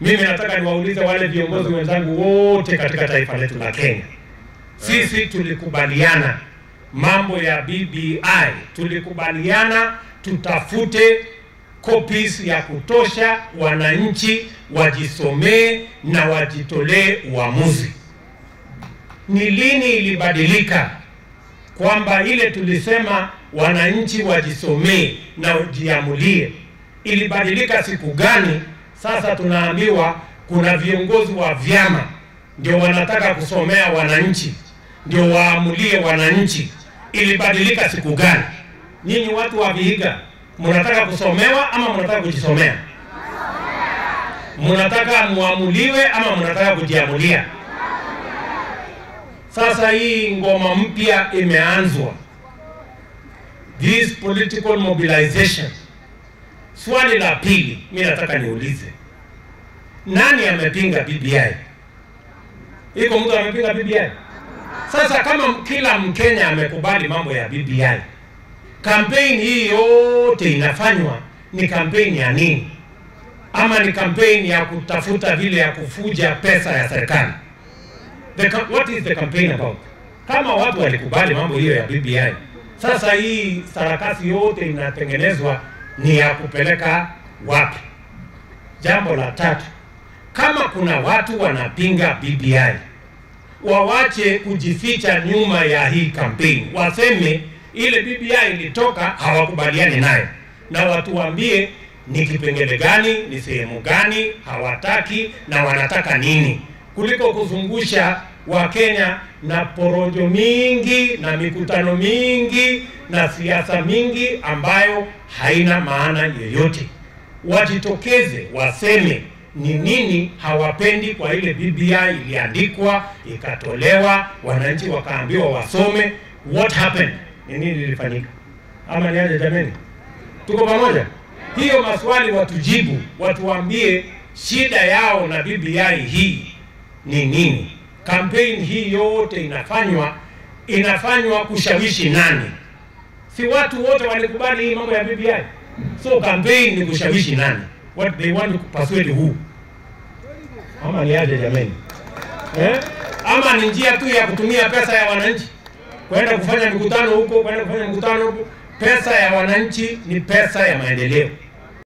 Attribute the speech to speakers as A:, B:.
A: Mimi nataka niwaulize wale viongozi wenzangu wote katika taifa letu la Kenya, sisi tulikubaliana mambo ya BBI, tulikubaliana tutafute copies ya kutosha, wananchi wajisomee na wajitolee uamuzi. Ni lini ilibadilika kwamba ile tulisema wananchi wajisomee na wajiamulie, ilibadilika siku gani? Sasa tunaambiwa kuna viongozi wa vyama ndio wanataka kusomea wananchi, ndio waamulie wananchi. Ilibadilika siku gani? Nyinyi watu wa Vihiga, mnataka kusomewa ama mnataka kujisomea? Mnataka muamuliwe ama mnataka kujiamulia? Sasa hii ngoma mpya imeanzwa, this political mobilization. Swali la pili, mi nataka niulize, nani amepinga BBI? Iko mtu amepinga BBI? Sasa kama kila Mkenya amekubali mambo ya BBI, kampeni hii yote inafanywa ni kampeni ya nini? Ama ni kampeni ya kutafuta vile ya kufuja pesa ya serikali? The, ca- what is the campaign about? Kama watu walikubali mambo hiyo ya BBI, sasa hii sarakasi yote inatengenezwa ni ya kupeleka wapi? Jambo la tatu, kama kuna watu wanapinga BBI, wawache kujificha nyuma ya hii kampeni, waseme ile BBI ilitoka, hawakubaliani nayo, na watuambie ni kipengele gani, ni sehemu gani hawataki na wanataka nini, kuliko kuzungusha Wakenya na porojo mingi na mikutano mingi na siasa mingi ambayo haina maana yoyote. Wajitokeze waseme ni nini hawapendi kwa ile BBI iliandikwa ikatolewa, wananchi wakaambiwa wasome. What happened? Ni nini lilifanyika? Ama ni aje jameni? Tuko pamoja? Hiyo maswali watujibu, watuambie shida yao na BBI hii ni nini? Kampeni hii yote inafanywa inafanywa kushawishi nani? Si watu wote walikubali hii mambo ya BBI? So campaign ni kushawishi nani? What they want to persuade who? Ama ni aje jameni? Eh? Ama ni njia tu ya kutumia pesa ya wananchi kwenda kufanya mikutano huko, kwenda kufanya mikutano huko. Pesa ya wananchi ni pesa ya maendeleo.